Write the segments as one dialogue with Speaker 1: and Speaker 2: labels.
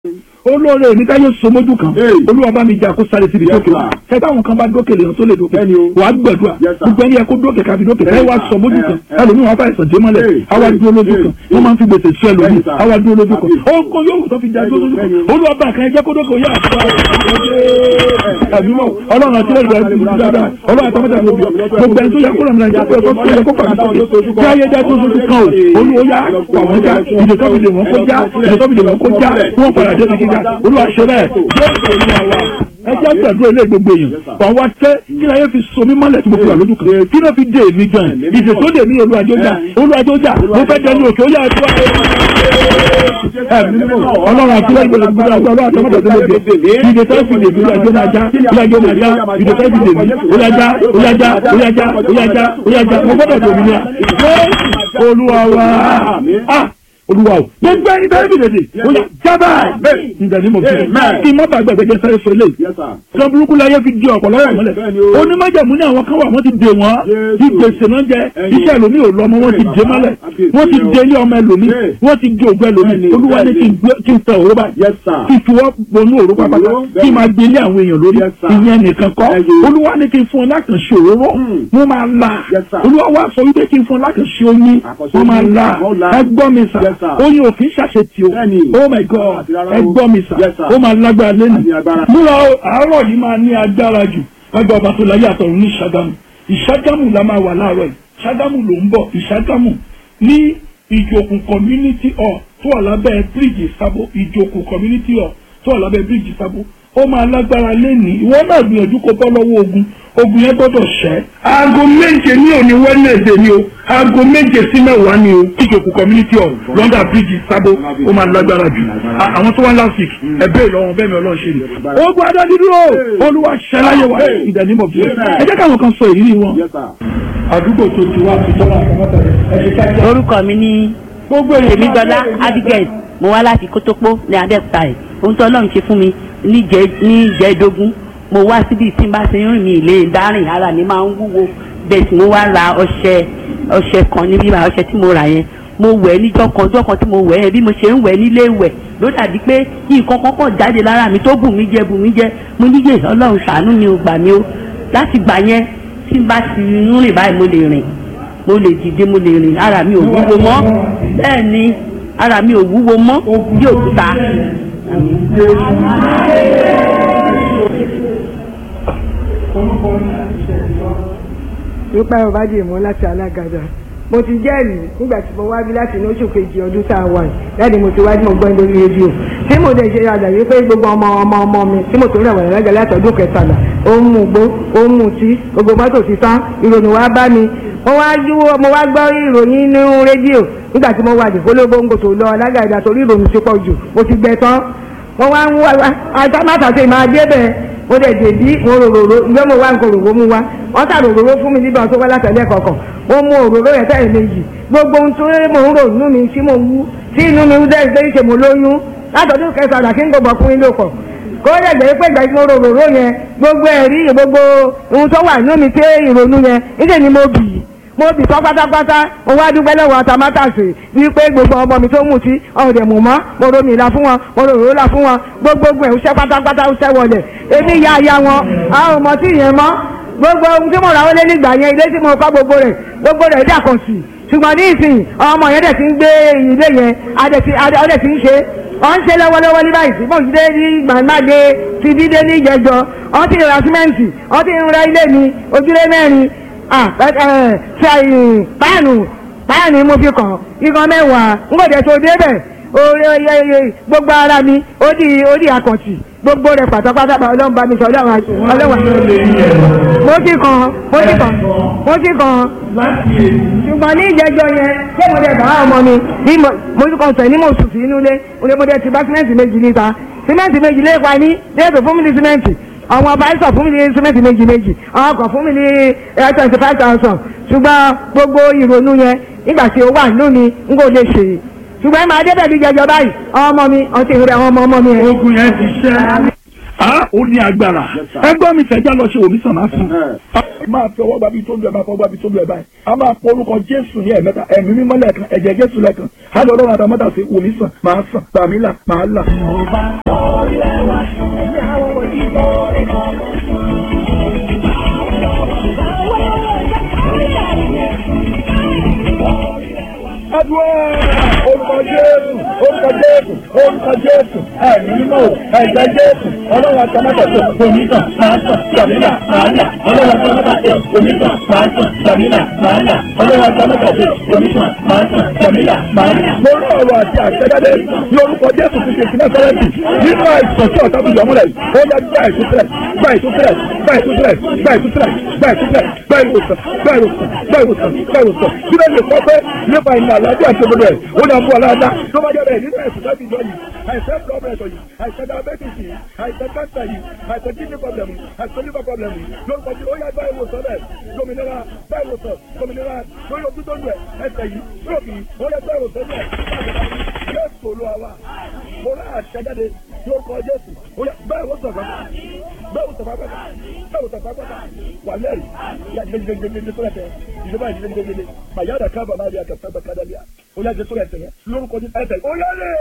Speaker 1: olóore mi táyé somójú kan
Speaker 2: Hey.
Speaker 1: olúwa bá mi jà kó sáré síbi
Speaker 2: Yes,
Speaker 1: dókè
Speaker 2: sir.
Speaker 1: kẹta àwọn kan bá dókè lèèyàn tó lè dókè
Speaker 2: Bẹ́ẹ̀ni o.
Speaker 1: wà á gbẹdúrà
Speaker 2: Yes, sir.
Speaker 1: gbogbo ẹni yẹ kó dókè kábi dókè
Speaker 2: Bẹ́ẹ̀ni,
Speaker 1: ẹ wá
Speaker 2: sir.
Speaker 1: sọmójú
Speaker 2: Eh,
Speaker 1: kan
Speaker 2: eh.
Speaker 1: ẹlòmíì wọn fàìsàn dé mọ́lẹ̀
Speaker 2: Hey,
Speaker 1: àwa
Speaker 2: hey,
Speaker 1: dúró lójú
Speaker 2: hey,
Speaker 1: kan
Speaker 2: hey.
Speaker 1: wọn máa ń fi gbèsè sí ẹlòmíì
Speaker 2: Bẹ́ẹ̀ni, sir.
Speaker 1: àwa dúró lójú kan
Speaker 2: Bẹ́ẹ̀ni.
Speaker 1: ó kó yóò tó fi jà dúró lójú kan
Speaker 2: Bẹ́ẹ̀ni.
Speaker 1: olúwa bá kan ẹ jẹ́ kó dókè yá ẹbí mọ ọlọ́run àti lẹ́yìn rẹ̀ ti dáadáa ọlọ́run àti ọmọdé àti òbí gbogbo ẹni tó yẹ kó lọ́mọdé àti ọkọ̀ tó yẹ kó pàdé sókè kí ayé jẹ́ tó sojú kan o olúwo yá pàwọn já ìdè tó fi lè wọ́n kó já ìdè tó fi lè wọ́n kó já wọ́n padà dé kíkí já olúwa ṣe bẹ́ẹ̀ ẹ jẹ́ gbàdúrà ilé gbogbo èèyàn wọ́n wá tẹ́ kí láyé fi so mí mọ́lẹ̀ tí mo fi wà lójú kan kí ló fi dé mi gan ìdè tó dé mi olúwàjọ́jà olúwàjọ́jà mo fẹ́ dẹni òkè ó yà ẹ̀dúrà ọlọ́run àti lẹ́yìn gbogbo gbogbo àti ọlọ́run àti ọmọdé tó lè dé ìdè tó fi lè mi olúwàjọ́ máa já olúwàjọ́ máa já ìdè tó fi lè mi olúwàjá olúwàjá olúwàjá olúwàjá olúwàjá mo gbọ́dọ̀ tó mi ní à olúwa wa ah olúwa o gbogbo ẹni bẹ́ẹ̀ bí lèdè ó yà jábà ǹjẹ́ ni mo fi kí n má bàa gbàgbé jẹ́ sáré sọ eléyìí
Speaker 2: Yes, sir.
Speaker 1: sọ burúkú láyé fi di ọ̀pọ̀lọpọ̀ mọ́lẹ̀
Speaker 2: Bẹ́ẹ̀ni o.
Speaker 1: onímọ̀jẹ̀mú ní àwọn kan wà wọ́n ti dè wọ́n
Speaker 2: Jésù.
Speaker 1: ti gbèsè náà jẹ
Speaker 2: Ẹyin.
Speaker 1: iṣẹ́ ẹlòmí ò lọ́mọ wọ́n ti dè mọ́lẹ̀
Speaker 2: Àbíyèsí
Speaker 1: wọ́n ti
Speaker 2: o.
Speaker 1: dè ilé ọmọ ẹlòmí
Speaker 2: Bẹ́ẹ̀.
Speaker 1: wọ́n ti dè ògbẹ́ ẹlòmí
Speaker 2: Bẹ́ẹ̀ni,
Speaker 1: olúwa ní kí n gbé- kí n tẹ òró báyìí
Speaker 2: Yes, sir.
Speaker 1: kí n fi wọ́n bonú òró pápátá
Speaker 2: Òró,
Speaker 1: kí n máa gbé ilé àwọn èèyàn lórí
Speaker 2: Yes, sir.
Speaker 1: ìyẹn nìkan kọ́
Speaker 2: Ẹyin.
Speaker 1: olúwa ní kí n fún ọ lákànṣe òróró
Speaker 2: Hmm.
Speaker 1: wọ́n máa la
Speaker 2: Yes, sir.
Speaker 1: olúwa wá sọ wípé kí n fún ọ lákànṣe oyin
Speaker 2: Àkànṣe
Speaker 1: wọ́n máa
Speaker 2: oyin,
Speaker 1: la
Speaker 2: wọ́n la.
Speaker 1: ẹ gbọ́ mi sà
Speaker 2: Yes, sir.
Speaker 1: oyin ò kì í ṣàṣetì o
Speaker 2: Bẹ́ẹ̀ni.
Speaker 1: oh my god
Speaker 2: Àti rárá
Speaker 1: ẹ
Speaker 2: o.
Speaker 1: gbọ́ mi sà
Speaker 2: Yes, sir.
Speaker 1: ó máa lágbára lẹ́nu
Speaker 2: Àti agbára.
Speaker 1: múra o àárọ̀ yìí máa ní agbára jù lágbà ọba tó láyé àtọ̀run ní ìṣàgámù ìṣàgámù la máa wà láàárọ̀ yìí ìṣàgámù ló ń bọ̀ ìṣàgámù ní ìjòkù community hall tó wà lábẹ́ bíríìjì sábó ìjòkù community hall tó wà lábẹ́ bíríìjì sábó ó máa lágbára lẹ́nìí ìwọ náà gbìyànjú kó bọ́ lọ́wọ́ ogun ogun yẹn gbọ́dọ̀ ṣẹ́. aago méje ní òní wednesday ni o aago méje sí mẹ́wàá ni o ìjòkù community hall lọ́dà bíríìjì sábó ó máa lágbára jù À- àwọn tó wá last week ẹ̀bẹ́ ìlọrin bẹ́ẹ̀ mi ọlọ́run ṣe ni. ogun adádúró olúwa ṣẹláyé wa ìdánimọ̀ bí ẹ jẹ́ káwọn kan sọ ìrírí wọn.
Speaker 2: Yes, sir.
Speaker 1: àdúgbò tó ti wá ti tọ́lá àkọ́mọ́tà ẹ̀ ṣe kájà.
Speaker 3: orúkọ mi ní
Speaker 1: gbogbo èèyàn
Speaker 3: tèmídọ́lá abigail mo wá láti kótópó ní abẹ́òkúta ẹ̀ ohun tó ọlọ́run ṣe fún mi níjẹ́ níjẹ́dógún mo wá síbi tí n bá ti ń rìn mí ilé dárìn ara mi máa ń wúwo bẹ́ẹ̀ tí mo wá ra ọṣẹ ọṣẹ kan níbí bá ọṣẹ tí mo rà yẹn mo wẹ̀ níjọ́ kan ọjọ́ kan tí mo wẹ̀ yẹn bí mo ṣe ń wẹ̀ nílé wẹ̀ ló dàbí pé nǹkan kan kàn jáde lára mi tó bù mí jẹ bù mí jẹ mo níyè ọlọ́run ṣàánú mi ò gbà mí o láti gbà yẹn tí n bá ti ń rìn báyìí mo lè rìn mo lè dìde mo lè rìn ara mi ò wúwo mọ́ bẹ́ẹ̀ ni ara mi ò wúwo mọ́ bí òkúta.
Speaker 4: nípa ọ̀bájì mọ́ láti alágàdá mo ti jẹ́rìí nígbà tí mo wá bí láti inú oṣù kejì ọdún tá a wà yìí láti mo ti wá tí mo gbọ́ lórí rédíò tí mo dẹ̀ ṣe àlàyé pé gbogbo ọmọ ọmọ ọmọ mi tí mo tó rẹ̀wọ̀n lága láti ọdún kẹtàlá ó ń mú gbó ó ń mú tí gbogbo mọ́tò ti tán ìròyìn wá bá mi mo wá yíwó mo wá gbọ́ ìròyìn nínú rédíò nígbà tí mo wà ní kólóbóńgò tó lọ alágàdá torí ìròyìn ti pọ̀ jù mo ti gbẹ tán mo wá ń wá àtàmátàsé máa dé bẹ́ẹ̀ mo dẹ̀ dèbí mo rororo ìjọ mo wá nǹkan òróró mu wá wọ́n tà rororo fún mi nígbà tó wá látẹ̀lẹ́ kọ̀ọ̀kan mo mu òróró yẹn tẹ̀lé méjì gbogbo ohun tó mo ń rò nínú mi tí mo wú tí inú mi dẹ́ ìgbé ṣe mo lóyún látọ̀dún kẹsàn-án kí n gbọ́ ọkùnrin ló kọ̀ kó lè jẹ́ pé ìgbà tí mo rororo yẹn gbogbo ẹ̀rí gbogbo ohun tó wà nínú mi tí ìrònú yẹn níṣẹ́ ni mo bì í mo bì tán pátápátá mo wá dúpẹ́ lọ́wọ́ atamátàsì wípé gbogbo ọmọ mi tó mú sí ọ̀rẹ́ mú mọ́ mo romi ìlà fún wọn mo rò rò là fún wọn gbogbo ogun ẹ̀ ń ṣẹ́ pátápátá ń ṣẹ́ wọlé èmi ya ya wọn a ò mọ̀ sí ìyẹn mọ́ gbogbo ohun tí mo rà wọlé nígbà yẹn ilé tí mo kọ́ gbogbo rẹ̀ gbogbo rẹ̀ dàkọ̀ sí ṣùgbọ́n ní ìsìn ọmọ yẹn dẹ̀ ti ń gbé ilé yẹn adẹ̀ ti ń ṣe ọ̀ ń ṣe lọ́wọ́lọ́wọ́ ní báyìí sí bóun dé ní gbàgbàgbé ti dídé ní ìjẹjọ ọ̀ ti ra símẹ́ǹtì ọ̀ ti ń ra ilé mi ojúlé mẹ́rin ah ṣe páànù páànù mo fi kàn igan mẹ́wàá n kò dẹ̀ tó débẹ̀ orí oyeye gbogbo ara mi ó di ó di àkàntì gbogbo rẹ̀ pátápátá ọlọ́run bá mi sọ ọlọ́run ọlọ́run mo ti kàn mo ti kàn mo ti kàn ṣùgbọ́n ní ìjẹ́jọ́ yẹn ṣé mo dẹ̀ bá ọmọ mi bí mo ti kàn sẹ̀ ní mo sùn sí inú ilé mo dẹ̀ ti bá símẹ́ǹtì méjì níta símẹ́ǹtì méjì lé pa ní déètò fún mi ní símẹ́ǹtì àwọn ọba ẹ̀sọ̀ fún mi ní símẹ́ǹtì méjì méjì àwọn ọkọ̀ fún mi ní twenty five thousand ṣùgbọ́n gbogbo ìrònú yẹn nígbà tí ó wà lónìí n kò lè ṣe ṣùgbọ́n ẹ máa débẹ̀ bí jẹjọ báyìí àwọn ọmọ mi ọtí ìrẹ́ àwọn ọmọ ọmọ mi ẹ̀.
Speaker 1: ogun yẹn ti ṣẹ́. a ó ní agbára ẹgbọ́n mi fẹ́ já lọ ṣe òmísàn máa fún. máa fi ọwọ́ gbàbí tó lu ẹ̀ máa fọwọ́ gbàbí tó lu ẹ̀ báyìí a máa pọ orúkọ jésù ní ẹ̀mẹ́ta ẹ̀mí mímọ́ lẹ́ẹ̀kan ẹ̀jẹ̀ jésù lẹ́ẹ̀kan á lọ ọlọ́run àtàmọ́tà sí wòmí sàn máa sàn gbàmí là máa là. Adúlọ́ orúkọ Jésù orúkọ Jésù orúkọ Jésù ẹ̀mí mímọ́ ẹ̀jẹ̀ Jésù ọlọ́run àtàmọ́tà sí wòmí sàn máa sàn gbàmí là máa là ọlọ́run àtàmọ́tà sí wòmí sàn máa sàn gbàmí là máa là ọlọ́run àtàmọ́tà sí wòmí sàn máa sàn gbàmí là máa là. mo rí ọ̀rọ̀ àti àṣẹjáde ní orúkọ Jésù ti ṣe ìsinmi sọ́rẹ́tì nínú àìsàn tí ọ̀tá fi yọmúlẹ̀ ó yẹ gbà ìtúsílẹ̀ gbà ìtúsílẹ̀ gbà ìtúsílẹ̀ gbà ìtúsílẹ̀ gbà ìtúsílẹ̀ gbà ìwòsàn gbà ìwòsàn gbà ìwòsàn gbà ìwòsàn kí ló lè sọ pé nípa ìlànà àlàáfíà àti òdodo ẹ̀ ó ní àbúrò aláàdá tó bá jẹ́ bẹ́ẹ̀ nínú ẹ̀sùn láti ìjọ yìí àìsàn pọ́blẹ̀tọ̀ yìí àìsàn diabetes yìí àìsàn cancer yìí àìsàn kidney problem yìí àìsàn liver problem yìí lórúkọ tí ó yá gbá ìwòsàn bẹ́ẹ̀ gómìnira gbá ìwòsàn gómìnira lórí ojú tó lù ẹ̀ ẹsẹ̀ yìí lóòkì ó yá gbá ìwòsàn bẹ́ẹ̀ Jésù olúwa wa mo rà àṣẹjáde lórúkọ Jésù ó yá gbá ìwòsàn kan gbá ìwòsàn kan gbá ìwòsàn kan gbá wà lẹ́rìí yá jẹjẹjẹjẹjẹ sọ́rọ̀ tẹ ìjọba ìjẹjẹjẹjẹ màyáda kábà máa rí àkàtà kádàlíà ó yá jẹ sọ́rọ̀ ẹsẹ̀ yẹn lórúkọ Jésù ẹsẹ̀ ó yá lè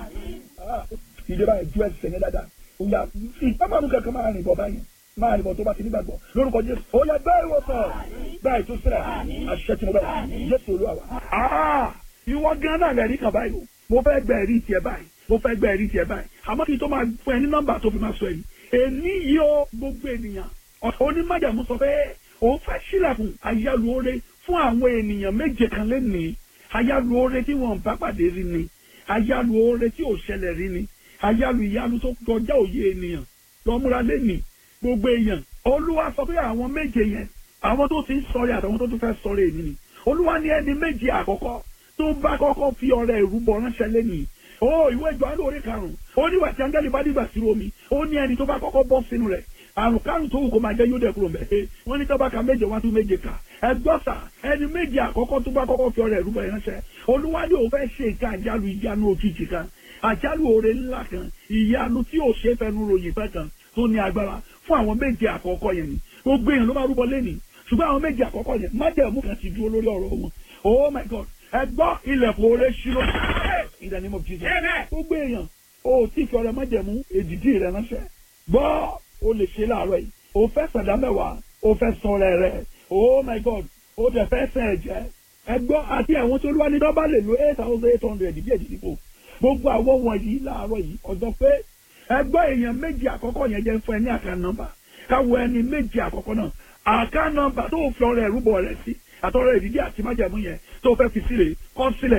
Speaker 1: ìjọba ìjú ẹsẹ̀ yẹn dáadáa ó yá ìpamọ́nù kankan máa rìn bọ̀ báyìí máa rìn bọ̀ tó bá ti nígbàgbọ́ lórúkọ Jésù ó yá gbá ìwòsàn gbá ìtúsílẹ̀ àṣẹ tí mo bẹ̀ Jésù olúwa wa. ìwọ gan náà lẹ́rìí kan báyìí o mo fẹ́ gbẹ ẹ̀rí tiẹ̀ báyìí mo fẹ́ gbẹ ẹ̀rí tiẹ̀ báyìí àmọ́ kí n tó máa fún ẹ ní nọ́mbà tó fi máa sọ èyí èní yìí ó gbogbo ènìyàn onímọ̀jàmú sọ pé òun fẹ́ sílẹ̀kùn ayálùore fún àwọn ènìyàn méje kan lénìí ayálùore tí wọ́n bá pàdé rí ni ayálùore tí ò ṣẹlẹ̀ rí ni ayálù ìyálù tó kọjá òye ènìyàn lọ́múra lénìí gbogbo èèyàn olúwa sọ pé àwọn méje yẹn àwọn tó ti ń sọrí àtàwọn tó tún fẹ́ sọrí èmi ni olúwa ní ẹni méje àkọ́kọ́ tó bá kọ́kọ́ fi ọrẹ ìrúbọ ránṣẹ́ lénìí ó ìwé ìjọ àlọ́ orí karùn-ún ó níwà tí áńgẹ́lì bá dìgbà sí omi ó ní ẹni tó bá kọ́kọ́ bọ́ sínú rẹ̀ àrùn kárùn tó wù kó máa jẹ́ yóò dẹ̀ kúrò mẹ́ wọ́n ní tọ́ba ka méje wá tún méje kà ẹgbọ́sà ẹni méje àkọ́kọ́ tó bá kọ́kọ́ fi ọrẹ ìrúbọ ránṣẹ́ olúwa ní òun fẹ́ ṣe nǹkan àjálù ìyanu òjijì kan àjálù oore ńlá kan ìyanu tí ò ṣe fẹnu ròyìn fẹ́ kan tó ní agbára fún àwọn méje àkọ́kọ́ yẹn ni gbogbo èèyàn ló máa rúbọ lẹ́nìí ṣùgbọ́n àwọn méje àkọ́kọ́ yẹn májẹ̀mú kan ti dúró lórí ọ̀rọ̀ wọn oh my god ẹ gbọ́ ilẹ̀kùn oore ṣírò in the name of jesus gbogbo èèyàn o tí fi ọrẹ májẹ̀mú èdìdí rẹ ránṣẹ́ gbọ́ o lè ṣe láàárọ̀ yìí o fẹ́ sàdá mẹ́wàá o fẹ́ sọ̀rọ̀ rẹ oh my god o tẹ̀ fẹ́ sẹ̀ ẹ̀jẹ̀ ẹ gbọ́ àti àwọn tó lúwa ní dọ́bà lè lo eight thousand eight hundred bí èdìdí fò gbogbo àwọn wọ̀nyí láàárọ̀ yìí ọ̀dọ́ pé ẹgbọ́ èèyàn méjì àkọ́kọ́ yẹn jẹ́ fún ẹ ní àká nọ́mbà káwọ ẹni méjì àkọ́kọ́ náà àká nọ́mbà tó fi ọrẹ ẹrúbọ rẹ sí àtọrọ ìdíje àti májàmú yẹn tó fẹ́ fi sílẹ̀ kọ sílẹ̀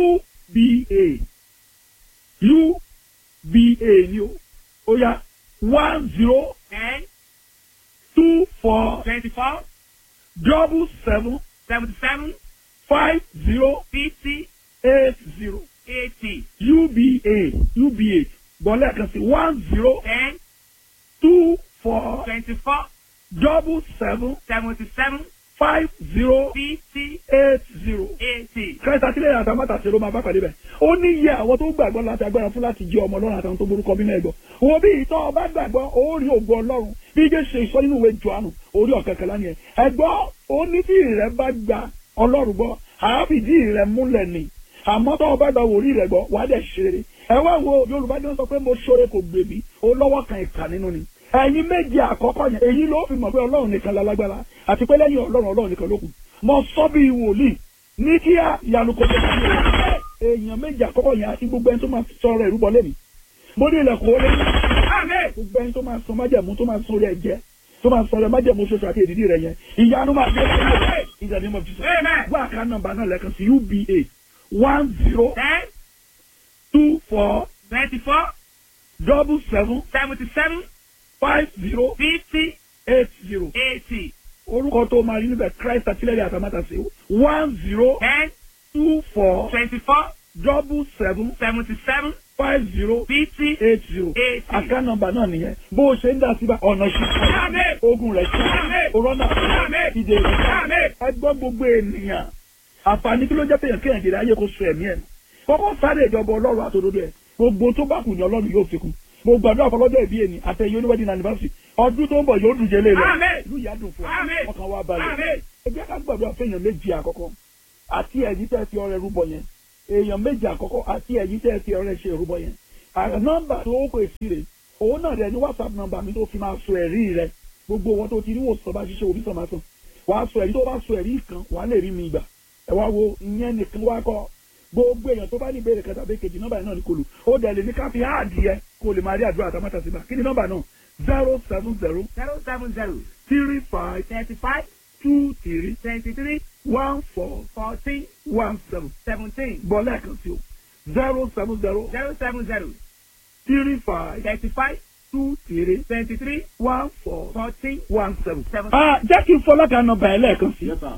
Speaker 1: uba uba ni o ó yá one zero
Speaker 2: ten
Speaker 1: two four
Speaker 2: twenty-four
Speaker 1: double seven
Speaker 2: seventy-seven
Speaker 1: five zero
Speaker 2: fifty
Speaker 1: eight zero
Speaker 2: eighty
Speaker 1: uba uba bọ́lá kan sí one zero
Speaker 2: ten
Speaker 1: two four
Speaker 2: twenty-four
Speaker 1: double seven
Speaker 2: seventy-seven
Speaker 1: five zero
Speaker 2: fifty
Speaker 1: eight zero.
Speaker 2: eighty.
Speaker 1: kẹta sílẹ̀ àtàmátà ṣe ló máa bá pàdé bẹ̀. ó ní iye àwọn tó gbàgbọ́ láti agbára fún láti jẹ́ ọmọ ọlọ́run àtàwọn tó borúkọ bí náà gbọ́. wo bí ìtọ́ ọba gbàgbọ́ ó rí ògo ọlọ́run bí ijé ṣe ìsọ nínú ìwé Jòhánù orí ọ̀kẹ́kẹ́ lánìí ẹ̀. ẹ̀gbọ́ ó ní tí ìrẹ́ bá gba ọlọ́run gbọ́ àáfìdí ìrẹ́ múlẹ̀ ni àmọ́ tọ́ ọba gba wòrí rẹ̀ gbọ́ wàá dẹ̀ ṣeré. ẹ wá wo Yorùbá ní wọ́n sọ pé mo ṣoore kò gbèbí ó lọ́wọ́ kan ìkà nínú ni ẹ̀yin méje àkọ́kọ́ yẹn èyí ló fi mọ̀ pé ọlọ́run nìkan lálágbára àti pé lẹ́yìn ọlọ́run ọlọ́run nìkan ló kù mo sọ bí wòlíì ní kíá ìyanu kò tó kí èèyàn méje àkọ́kọ́ yẹn àti gbogbo ẹni tó máa sọ̀rọ̀ ìrúbọ lẹ́nu mo ní ilẹ̀kùn ó lé gbogbo ẹni tó máa sọ májẹ̀mú tó máa sọ̀rọ̀ ẹ̀jẹ̀ tó máa sọ̀rọ̀ májẹ̀mú ṣoṣo àti èdìdí rẹ̀ yẹn ìyanu máa dé ìjà ní mo fi sọ wá àká nọ́mbà náà lẹ́ẹ̀kan sí uba one zero
Speaker 2: ten
Speaker 1: two four
Speaker 2: twenty-four
Speaker 1: double seven
Speaker 2: seventy-seven
Speaker 1: five zero
Speaker 2: fifty
Speaker 1: eight zero
Speaker 2: eighty
Speaker 1: orúkọ tó máa rí níbẹ̀ christ àtìlẹ́yìn àtàmátàsé one zero
Speaker 2: ten
Speaker 1: two four
Speaker 2: twenty-four
Speaker 1: double seven
Speaker 2: seventy-seven
Speaker 1: five zero
Speaker 2: fifty
Speaker 1: eight zero
Speaker 2: eighty.
Speaker 1: àká nọ́mbà náà nìyẹn bó o ṣe ń dá síbà ọ̀nà
Speaker 2: Àmín.
Speaker 1: ṣíṣe ogun rẹ̀ ṣe
Speaker 2: Àmín.
Speaker 1: òrọ́nà
Speaker 2: Àmín.
Speaker 1: ìdè rẹ̀
Speaker 2: Àmín.
Speaker 1: ẹgbọ́n gbogbo ènìyàn àǹfààní kí ló jẹ́ pé èèyàn kéèyàn jèrè ayé kó so ẹ̀mí ẹ̀ kọ́kọ́ sáré ìjọba ọlọ́run àtòdodo ẹ̀ gbogbo tó bá kù ní ọlọ́run yóò fi kún gbogbo àdúrà fọlọ́jọ́ ìbí ẹni àtẹ̀yẹ oníwẹ́dìn anniversary ọdún tó ń bọ̀ yóò dùn jẹ́lé lọ
Speaker 2: Àmín.
Speaker 1: ìlú ìyá dùn fún wa
Speaker 2: Àmín.
Speaker 1: ọkàn wa balẹ̀
Speaker 2: Àmín.
Speaker 1: ẹ jẹ́ ká gbàdúrà fẹ́yàn méjì àkọ́kọ́ àti ẹ̀yìn tẹ́ fi ọrẹ rúbọ yẹn èèyàn méjì àkọ́kọ́ àti ẹ̀yìn tẹ́ fi ọrẹ ṣe rúbọ yẹn àrẹ nọ́mbà tó ó pè sí rè òun náà rẹ ní whatsapp nọ́mbà mi tó fi máa sọ ẹ̀rí rẹ gbogbo wọn tó ti rí wòsàn bá ṣiṣẹ́ òbí sàn máa sàn wàá sọ ẹ̀rí tó bá sọ ẹ̀rí kan wàá lè rí mi gbà ẹ wá wo ìyẹn nìkan wá kọ gbogbo èèyàn tó bá ní ìbéèrè kẹta bẹ́ẹ̀ kejì nọ́mbà yẹn náà ní kolo ó dẹ̀ lè ní ká fi áàdì yẹ kó lè máa rí àdúrà àtàmátà síbà kí ni nọ́mbà náà zero seven zero
Speaker 2: zero seven zero
Speaker 1: three five
Speaker 2: thirty five
Speaker 1: two three
Speaker 2: twenty three
Speaker 1: one four
Speaker 2: fourteen
Speaker 1: one seven
Speaker 2: seventeen
Speaker 1: bọ́ lẹ́ẹ̀kan sí o zero seven zero
Speaker 2: zero seven zero
Speaker 1: three five
Speaker 2: thirty five
Speaker 1: two three
Speaker 2: twenty three
Speaker 1: one four
Speaker 2: fourteen
Speaker 1: one seven.
Speaker 2: seventeen.
Speaker 1: ah jẹ́ kí n fọlọ́kà nọ́mbà ẹ̀ lẹ́ẹ̀kan sí
Speaker 5: Yes, sir.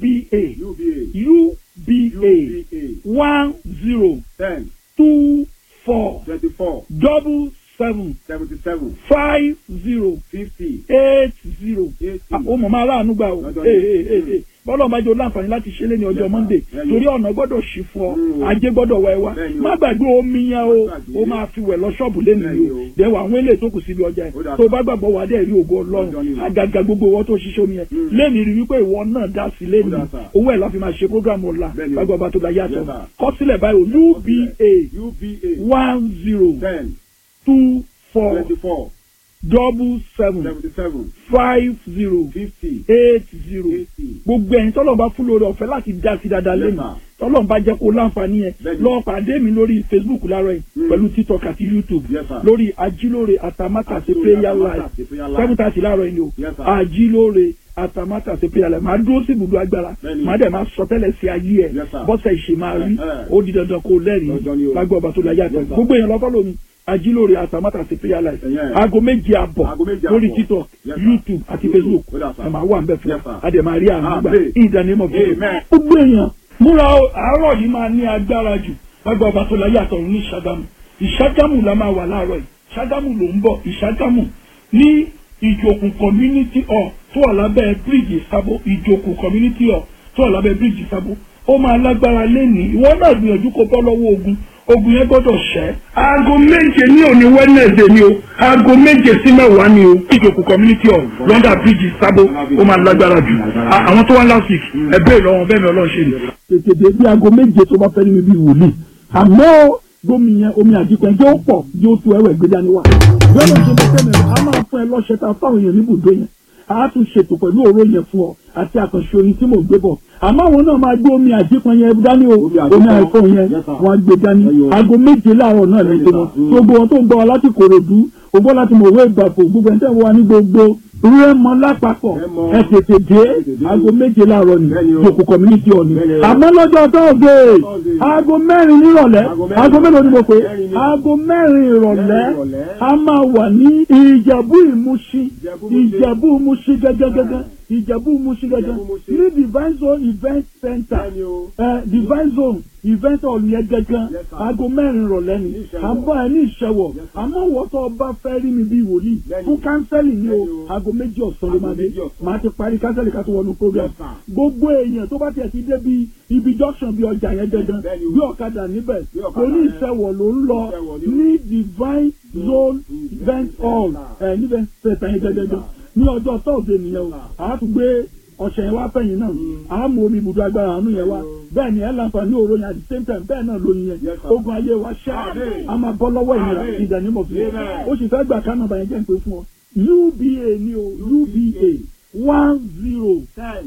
Speaker 1: uba
Speaker 5: UBA.
Speaker 1: uba
Speaker 5: UBA.
Speaker 1: one zero
Speaker 5: Ten.
Speaker 1: two four
Speaker 5: Twenty-four.
Speaker 1: double seven
Speaker 5: Seventy-seven.
Speaker 1: five zero
Speaker 5: Fifty.
Speaker 1: eight zero.
Speaker 5: Eighty.
Speaker 1: Ah, ó mọ̀ máa ráàánú gbà o
Speaker 5: Lọ́jọ́
Speaker 1: Ee,
Speaker 5: yìí.
Speaker 1: ee, ee, ee. bọ́lá ọba jẹ́ láǹfààní láti ṣe é lé ní ọjọ́
Speaker 5: Yes,
Speaker 1: monday
Speaker 5: sir.
Speaker 1: torí ọ̀nà gbọ́dọ̀ ṣì fún ọ
Speaker 5: Mm.
Speaker 1: ajé gbọ́dọ̀ wá ẹ wá
Speaker 5: Bẹ́ẹ̀ni o.
Speaker 1: má gbàgbé omi yẹn o
Speaker 5: Má gbàgbé.
Speaker 1: ó máa fi wẹ̀ lọ ṣọ́ọ̀bù lẹ́nu
Speaker 5: Bẹ́ẹ̀ni
Speaker 1: yìí o
Speaker 5: o.
Speaker 1: dẹ̀wọ̀ àwọn eléyìí tó kù síbi ọjà
Speaker 5: Ó dà
Speaker 1: ẹ̀ tó
Speaker 5: sir.
Speaker 1: bá gbàgbọ́ wà á dẹ̀ rí ògo ọlọ́run
Speaker 5: Ọjọ́ ni o.
Speaker 1: àgàgà gbogbo wọn tó ṣiṣẹ́ omi yẹn
Speaker 5: Mm.
Speaker 1: lẹ́nu rí wípé ìwọ náà dá sí lẹ́nu
Speaker 5: Ó dà sir.
Speaker 1: owó ẹ̀ la fi máa ṣe program ọ̀la
Speaker 5: Bẹ́ẹ̀ni o.
Speaker 1: lágbàá ọba tó la yàtọ̀
Speaker 5: Yes, sir.
Speaker 1: kọ́sílẹ̀ báyìí o uba
Speaker 5: UBA.
Speaker 1: one zero
Speaker 5: Ten.
Speaker 1: two four
Speaker 5: Twenty-four.
Speaker 1: double seven
Speaker 5: Seventy-seven.
Speaker 1: five zero
Speaker 5: Fifty.
Speaker 1: eight zero
Speaker 5: Eighty.
Speaker 1: gbogbo ẹ̀yin tọ́lọ̀ bá fún lórí ọ̀fẹ́ láti dá sí dáadáa
Speaker 5: Yes,
Speaker 1: lẹ́nu
Speaker 5: sir.
Speaker 1: tọ́lọ̀ bá jẹ́ kó láǹfààní yẹn
Speaker 5: Bẹ́ẹ̀ni.
Speaker 1: lọ pàdé mi lórí facebook láàárọ̀ yìí
Speaker 5: Mm.
Speaker 1: pẹ̀lú tiktok àti youtube
Speaker 5: Yes, sir.
Speaker 1: lórí ajílóore àtàmátà sí
Speaker 5: Ajílóore
Speaker 1: prayer
Speaker 5: Àtàmátà
Speaker 1: live
Speaker 5: sí prayer live.
Speaker 1: seven thirty láàárọ̀ yìí ni o
Speaker 5: Yes, sir.
Speaker 1: ajílóore àtàmátà sí prayer live màá dúró sí ibùdó agbára
Speaker 5: Bẹ́ẹ̀ni.
Speaker 1: màá dẹ̀ máa sọ tẹ́lẹ̀ sí ayé ẹ̀
Speaker 5: Yes, sir.
Speaker 1: bọ́sẹ̀ ìṣe máa rí
Speaker 5: Eh, eh.
Speaker 1: ó di dandan kó lẹ́rìí
Speaker 5: Dandan ni o.
Speaker 1: lágbó ọba tó láyé àtọ̀
Speaker 5: Yes, sir.
Speaker 1: gbogbo èèyàn lọ́kọ́ lómi ajílóore àtàmátà sí prayer live
Speaker 5: Ẹ̀yẹ́.
Speaker 1: aago méje àbọ̀
Speaker 5: Aago méje
Speaker 1: lórí
Speaker 5: àbọ̀.
Speaker 1: tiktok
Speaker 5: Yes, sir.
Speaker 1: youtube àti
Speaker 5: YouTube.
Speaker 1: facebook
Speaker 5: Ó dà, sir.
Speaker 1: ẹ máa wà ń bẹ̀ fún
Speaker 5: Yes, sir.
Speaker 1: wa a dẹ̀ máa rí àánú gbà
Speaker 5: Amen.
Speaker 1: in the name of Jesus.
Speaker 5: Amen.
Speaker 1: gbogbo èèyàn múra o àárọ̀ yìí máa ní agbára jù lágbà ọba tó láyé àtọ̀run ní ìṣàgámù ìṣàgámù la máa wà láàárọ̀ yìí ìṣàgámù ló ń bọ̀ ìṣàgámù ní ìjòkù community hall tó wà lábẹ́ bíríìjì sábó ìjòkù community hall tó wà lábẹ́ bíríìjì sábó ó máa lágbára lẹ́nìí ìwọ náà gbìyànjú kó bọ́ lọ́wọ́ ogun ogun yẹn gbọ́dọ̀ ṣẹ́. aago méje ní òní wednesday ni o aago méje sí mẹ́wàá ni o ìjòkù community hall lọ́dà bíríìjì sábó ó máa lágbára jù À- àwọn tó wá last week ẹ bẹ́ẹ̀ lọ́wọ́ bẹ́ẹ̀ ni ọlọ́run ṣe ni. tètè dé bí aago méje tó bá fẹ́ ní mi bí wòlíì àmọ́ gómi yẹn omi àdìpẹ́ jẹ́ ó pọ̀ yóò tu ẹwẹ̀ gbé dání wá. bẹ́ẹ̀ ló ṣe bẹ́ẹ̀ tẹ́lẹ̀ a máa fún ẹ lọ́ṣẹ́ ta fáwọn èèyàn níbùdó yẹn a tún ṣètò pẹ̀lú òró yẹn fún ọ àti àkànṣe oyin tí mò ń gbé bọ̀ àmọ́ àwọn náà máa gbé omi àdìpẹ́ yẹn dání o
Speaker 5: Omi àdìpọ́n.
Speaker 1: omi àìfọ́ yẹn
Speaker 5: Yes, sir.
Speaker 1: wọ́n á gbé dání
Speaker 5: Ẹyọ.
Speaker 1: aago méje láàárọ̀ náà lè tó wọn
Speaker 5: Mm.
Speaker 1: gbogbo wọn tó ń gbọ́ wa láti kòròdú ògbó láti mọ̀wé ìgbàpò gbogbo ẹni tẹ́ wọ́n wá ní gbogbo rẹ́mọ lápapọ̀
Speaker 5: Rẹ́mọ.
Speaker 1: ẹ tètè dé
Speaker 5: Ẹ tètè dé.
Speaker 1: aago méje láàárọ̀ ni
Speaker 5: Bẹ́ẹ̀ni o.
Speaker 1: jòkó community hall ni
Speaker 5: Bẹ́ẹ̀ni o.
Speaker 1: àmọ́ lọ́jọ́ tọ́ọ̀dẹ̀
Speaker 5: Thursday.
Speaker 1: aago mẹ́rin nírọ̀lẹ́
Speaker 5: Aago mẹ́rin.
Speaker 1: aago mélòó ni mo pè é
Speaker 5: Mẹ́rin ni.
Speaker 1: aago mẹ́rin ìrọ̀lẹ́
Speaker 5: Mẹ́rin ìrọ̀lẹ́.
Speaker 1: a máa wà ní ìjẹ̀bú ìmúṣí
Speaker 5: Ìjẹ̀bú Ìmúṣí.
Speaker 1: ìjẹ̀bú ìmúṣí gẹ́gẹ́gẹ́gẹ́ ìjẹ̀bú ìmúṣí gẹ́gẹ́
Speaker 5: Ìjẹ̀bú Ìmúṣí.
Speaker 1: ní divine zone event center
Speaker 5: Bẹ́ẹ̀ni o.
Speaker 1: ẹ divine zone event hall yẹn gẹ́gẹ́
Speaker 5: Yes, sir.
Speaker 1: aago mẹ́rin ìrọ̀lẹ́ ni
Speaker 5: Ní Ìṣẹ́wọ̀.
Speaker 1: à ń bọ̀ ẹ ní ìṣẹ̀wọ̀
Speaker 5: Yes, sir.
Speaker 1: àmọ́ wọ́n tó bá fẹ́ rí mi bí wòlíì
Speaker 5: Bẹ́ẹ̀ni.
Speaker 1: fún kánsẹ́lì ni o
Speaker 5: Bẹ́ẹ̀ni o.
Speaker 1: aago méjì ọ̀sán ló máa
Speaker 5: Aago
Speaker 1: dé
Speaker 5: méjì ọ̀sán.
Speaker 1: màá ti parí kánsẹ́lì ká tó wọnú program
Speaker 5: Yes, sir.
Speaker 1: gbogbo èèyàn tó bá tiẹ̀ ti dé bí ibi junction bí ọjà yẹn gẹ́gẹ́
Speaker 5: Bẹ́ẹ̀ni o.
Speaker 1: bí ọ̀kadà níbẹ̀
Speaker 5: Bí ọ̀kadà
Speaker 1: oní
Speaker 5: yẹn.
Speaker 1: ìṣẹ̀wọ̀ ló ń lọ
Speaker 5: Ìṣẹ̀wọ̀ ni o.
Speaker 1: ní divine zone event hall
Speaker 5: Center.
Speaker 1: ẹ̀ níbẹ̀ tẹ̀sán yẹn gẹ́gẹ́ ní ọjọ́ tọ́ọ̀dẹ̀ nìyẹn o àá tún gbé ọ̀sẹ̀ yẹn wá fẹ̀yìn náà àá mú omi ibùdó agbára àánú yẹn wá bẹ́ẹ̀ ni ẹ̀ láǹfààní òró yẹn at the same time bẹ́ẹ̀ náà lóyin yẹn
Speaker 5: Yes, sir.
Speaker 1: ogun ayé wa ṣá
Speaker 5: Amen.
Speaker 1: a máa bọ́ lọ́wọ́ ìnira
Speaker 5: Amen.
Speaker 1: ìdánimọ̀ fún ọ
Speaker 5: Amen.
Speaker 1: ó sì fẹ́ gbà kánà bàyẹn jẹ́ ń pè fún ọ uba ni o uba one zero
Speaker 5: Ten.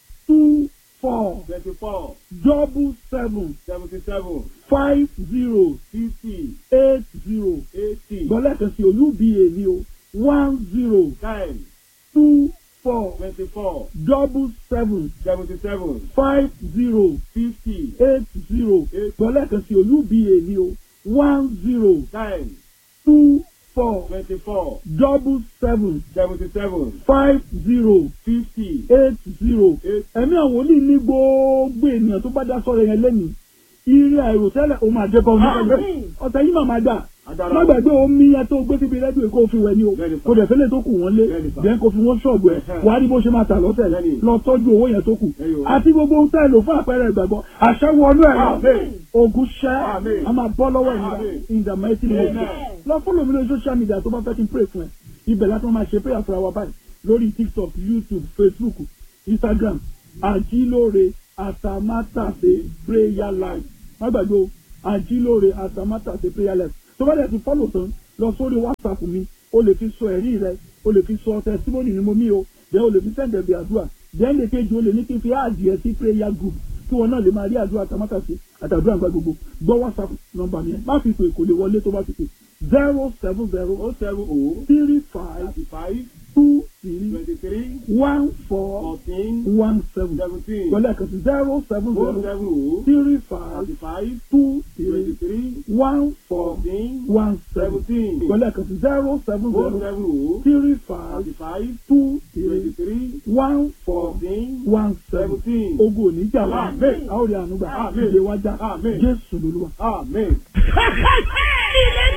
Speaker 1: two four
Speaker 5: Twenty-four.
Speaker 1: double seven
Speaker 5: Seventy-seven.
Speaker 1: five zero
Speaker 5: Fifty.
Speaker 1: eight zero
Speaker 5: Eighty.
Speaker 1: gbọ́lẹ́kan sí o uba ni o one zero
Speaker 5: Ten.
Speaker 1: two four
Speaker 5: Twenty-four.
Speaker 1: double seven
Speaker 5: Seventy-seven.
Speaker 1: five zero
Speaker 5: Fifty.
Speaker 1: eight zero
Speaker 5: Eight.
Speaker 1: gbọ́lẹ́kan sí o uba ni o one zero
Speaker 5: Ten.
Speaker 1: two four
Speaker 5: Twenty-four.
Speaker 1: double seven
Speaker 5: Seventy-seven.
Speaker 1: five zero
Speaker 5: Fifty.
Speaker 1: eight zero
Speaker 5: Eight.
Speaker 1: ẹ̀mí àwọn olú ní gbogbo ènìyàn tó bá dá sọ̀rọ̀ yẹn lẹ́nu ire àìròtẹ́lẹ̀ ó máa dẹ́kọ̀ ní
Speaker 5: Àmín.
Speaker 1: ọ̀tẹ̀ yìí màmá dà
Speaker 5: Agbára.
Speaker 1: má gbàgbé omi yẹn tó gbé síbi rẹ́díò kó o fi wẹ̀ ni o
Speaker 5: Bẹ́ẹ̀ni sà.
Speaker 1: kò dẹ̀ fẹ́lẹ̀ tó kù wọ́n lé
Speaker 5: Bẹ́ẹ̀ni sà.
Speaker 1: bẹ́ẹ̀ kó fi wọ́n ṣọ̀bù ẹ̀
Speaker 5: Ẹ̀hẹ́.
Speaker 1: wàá rí bó ṣe máa tà lọ́tẹ̀
Speaker 5: Bẹ́ẹ̀ni.
Speaker 1: lọ tọ́jú owó yẹn tó kù
Speaker 5: Ẹyọ.
Speaker 1: àti gbogbo ohun tẹ́ lò fún àpẹẹrẹ ìgbàgbọ́ àṣẹ wọnú ẹ̀ lọ
Speaker 5: Àmín.
Speaker 1: ogun ṣẹ́
Speaker 5: Àmín.
Speaker 1: a máa bọ́ lọ́wọ́ ìnira
Speaker 5: Àmín.
Speaker 1: in the mighty name of
Speaker 5: Amen.
Speaker 1: Jesus lọ fọ́lọ̀ mi lórí social media tó bá fẹ́ kí n pray fún ẹ ibẹ̀ láti máa ṣe prayer fúnra wa báyìí lórí tiktok youtube facebook instagram àjílóore àtàmátàsé prayer life má gbàgbé o àjílóore àtàmátàsé prayer life tó bá dẹ̀ ti fọ́lọ̀ tán lọ sórí whatsapp mi o lè fi sọ ẹ̀rí rẹ o lè fi sọ testimony ni mo mí o jẹ́ o lè fi sẹ́ǹdẹ̀ bí àdúrà jẹ́ lè kejì o lè ní kí n fi àdìẹ sí prayer group kí wọn náà lè máa rí àdúrà àtàmátàsé àtàdúrà nígbà gbogbo gbọ́ whatsapp nọ́mbà mi yẹn má fi pè kò lè wọlé tó bá fi pè zero seven zero
Speaker 5: O seven O
Speaker 1: three five
Speaker 5: thirty five
Speaker 1: two three
Speaker 5: twenty three
Speaker 1: one four
Speaker 5: fourteen
Speaker 1: one seven
Speaker 5: seventeen
Speaker 1: pẹ̀lú ẹ̀kan sí zero seven
Speaker 5: O
Speaker 1: zero
Speaker 5: seven O
Speaker 1: three five
Speaker 5: thirty five
Speaker 1: two
Speaker 5: twenty
Speaker 1: three
Speaker 5: three
Speaker 1: one four
Speaker 5: fourteen
Speaker 1: one seven
Speaker 5: seventeen
Speaker 1: pẹ̀lú ẹ̀kan sí zero seven
Speaker 5: O
Speaker 1: zero
Speaker 5: seven O
Speaker 1: three five
Speaker 5: thirty five
Speaker 1: two
Speaker 5: twenty
Speaker 1: three
Speaker 5: three
Speaker 1: one four
Speaker 5: fourteen
Speaker 1: one seven
Speaker 5: seventeen.
Speaker 1: ogun òní jà wá
Speaker 5: Amen.
Speaker 1: a ó rí àánú gbà
Speaker 5: Amen.
Speaker 1: ìdè wájà
Speaker 5: Amen.
Speaker 1: Jésù lolúwa.
Speaker 5: Amen.
Speaker 2: ilé